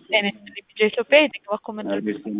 ጤና ይስጥልኝ ቢጃ ኢትዮጵያ የጤና ኮመንደር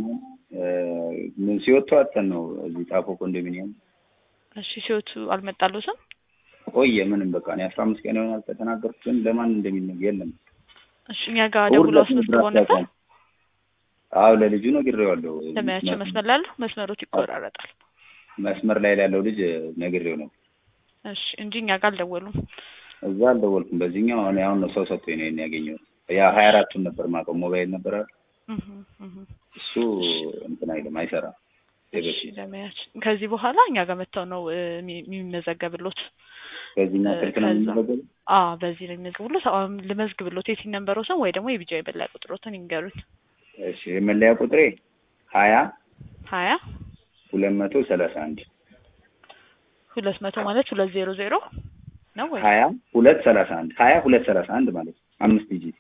ምን ሲወጡ አጥተን ነው እዚህ ጣፎ ኮንዶሚኒየም እሺ ሲወቱ አልመጣሉትም ቆየ ምንም በቃ እኔ አስራ አምስት ቀን ይሆናል ከተናገርኩት ግን ለማን እንደሚነግ የለም እሺ እኛ ጋር ደውሎ አስመዝግበው ነበር አዎ ለልጁ ነግሬዋለሁ ለማያቸው መስመር ላለው መስመሮት ይቆራረጣል መስመር ላይ ላለው ልጅ ነግሬው ነው እሺ እንጂ እኛ ጋር አልደወሉም እዛ አልደወልኩም በዚህኛው እኔ አሁን ነው ሰው ሰጥቶኝ ነው ይሄን ያገኘሁት ያ ሀያ አራቱን ነበር ማውቀው ሞባይል ነበር አይደል እህ እህ እሱ እንትን አይልም አይሰራም እሺ ለማያቸው ከዚህ በኋላ እኛ ጋር መጥተው ነው የሚመዘገብሎት በዚህኛው ስልክ ነው የሚመዘገበው አዎ በዚህ ነው የሚመዘግብሎት አሁን ልመዝግብሎት የሲን ነንበሮ ሰው ወይ ደግሞ የቢጃ የበላይ ቁጥሮትን ይንገሩኝ እሺ የመለያ ቁጥሬ ሀያ ሀያ ሁለት መቶ ሰላሳ አንድ ሁለት መቶ ማለት ሁለት ዜሮ ዜሮ ነው ወይ ሀያ ሁለት ሰላሳ አንድ ሀያ ሁለት ሰላሳ አንድ ማለት ነው አምስት ዲጂት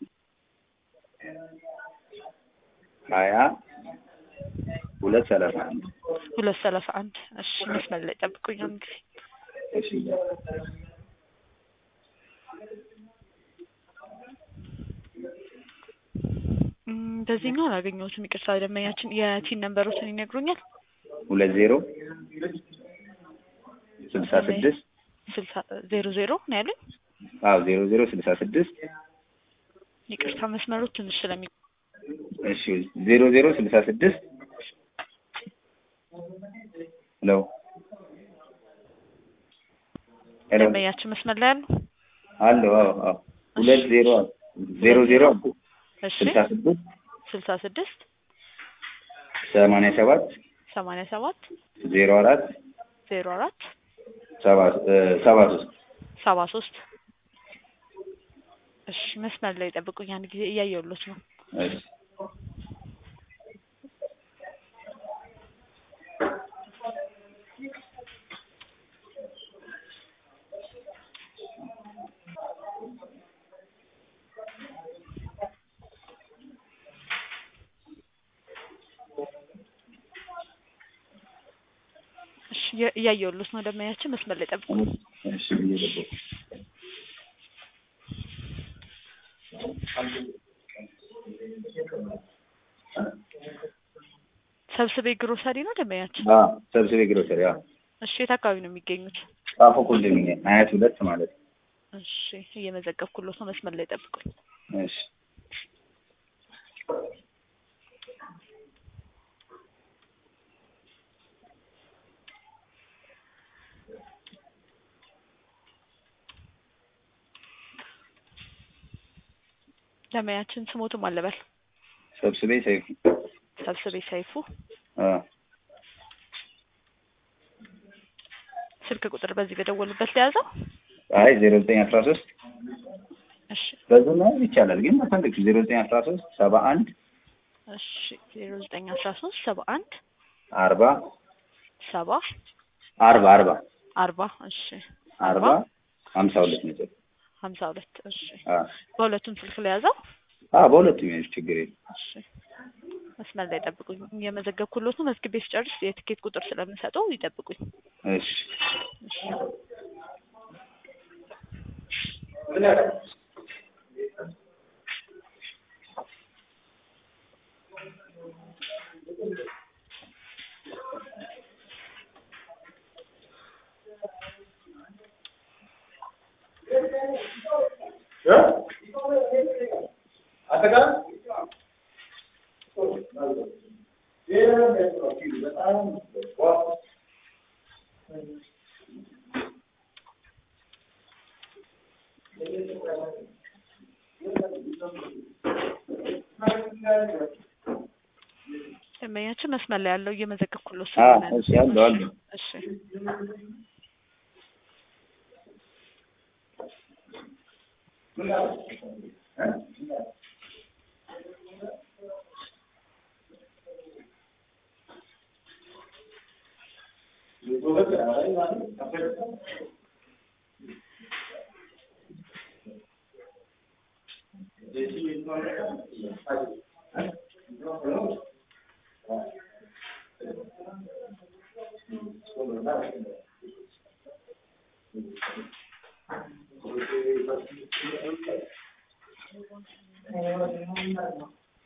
ሀያ ሁለት ሰላሳ አንድ ሁለት ሰላሳ አንድ እሺ መስመር ላይ ጠብቁኝ አንድ ጊዜ እሺ በዚህኛው አላገኘሁትም ይቅርታ ደንበኛችን የቲን ነንበሮችን ይነግሩኛል ሁለት ዜሮ ስልሳ ስድስት ስልሳ ዜሮ ዜሮ ነው ያሉኝ አዎ ዜሮ ዜሮ ስልሳ ስድስት ይቅርታ መስመሮች ትንሽ ስለሚ እሺ ዜሮ ዜሮ ስልሳ ስድስት ሄሎ ሄሎ ደንበኛችን መስመር ላይ ያሉ አለው አዎ አዎ ሁለት ዜሮ ዜሮ ዜሮ እሺ ስልሳ ስድስት ስልሳ ስድስት ሰማንያ ሰባት ሰማንያ ሰባት ዜሮ አራት ዜሮ አራት ሰባ ሰባ ሶስት ሰባ ሶስት እሺ መስመር ላይ ጠብቁኝ አንድ ጊዜ እያየሁሎት ነው እሺ እሺ እያየሁሎት ነው ደንበኛችን መስመር ላይ ጠብቁ እሺ እየገባሁ ሰብስቤ ግሮሰሪ ነው ደንበኛችን አዎ ሰብስቤ ግሮሰሪ አዎ እሺ የት አካባቢ ነው የሚገኙት ጣፎ ኮንዶሚኒየም አያት ሁለት ማለት ነው እሺ እየመዘገብኩሎት ነው መስመር ላይ ጠብቁኝ እሺ ደንበኛችን ስሞቱም አለበል ሰብስቤ ሰይፉ ሰብስቤ ሰይፉ አዎ ስልክ ቁጥር በዚህ በደወሉበት ለያዘው አይ ዜሮ ዘጠኝ አስራ ሶስት እሺ በዚህ ነው ይቻላል ግን መፈለግ ዜሮ ዘጠኝ አስራ ሶስት ሰባ አንድ እሺ ዜሮ ዘጠኝ አስራ ሶስት ሰባ አንድ አርባ ሰባ አርባ አርባ አርባ እሺ አርባ ሀምሳ ሁለት ነጥብ ሀምሳ ሁለት እሺ አዎ በሁለቱም ስልክ ለያዘው አዎ በሁለቱም ይሆንሽ ችግር የለም እሺ መስመር ላይ ጠብቁኝ የመዘገብኩሎት ነው መዝግቤ ስጨርስ የትኬት ቁጥር ስለምሰጠው ይጠብቁኝ እሺ እሺ ደንበኛችን መስመር ላይ ያለው እየመዘገብኩሎት አዎ ስለሆነ ነው። እሺ አለው አለው እሺ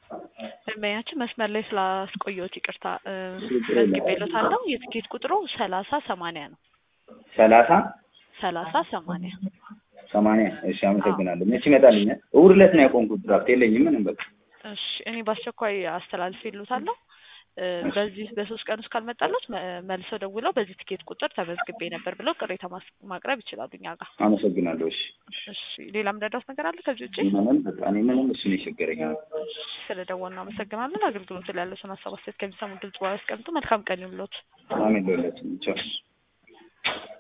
ደንበኛችን መስመር ላይ ስላስቆየሁት ይቅርታ እ፣ ችግር የለም። መዝግቤልዎታለሁ። የትኬት ቁጥሩ ሰላሳ ሰማንያ ነው። ሰላሳ ሰላሳ ሰማንያ ሰማንያ እሺ አመሰግናለሁ። መቼ ይመጣልኛል? እሑድ ዕለት ነው ያቆምኩት ድራፍት የለኝም ምንም በቃ እሺ እኔ በአስቸኳይ አስተላልፌልዎታለሁ። እ፣ በዚህ በሶስት ቀን ውስጥ ካልመጣለት መልሰው ደውለው በዚህ ትኬት ቁጥር ተመዝግቤ ነበር ብለው ቅሬታ ማስ- ማቅረብ ይችላሉ እኛ ጋር። አመሰግናለሁ። እሺ እሺ ሌላ ምረዳውት ነገር አለ ከዚህ ውጭ? ምንም በቃ እኔ ምንም እሱ ነው የቸገረኝ። ስለ ደወልን አመሰግናለን። አገልግሎት ላይ ያለውን ሀሳብ አስተያየት ከሚሰሙ ድምጽ በኋላ ያስቀምጡ። መልካም ቀን ይሁንልዎት። አሜን ለሁላችንም ቻው።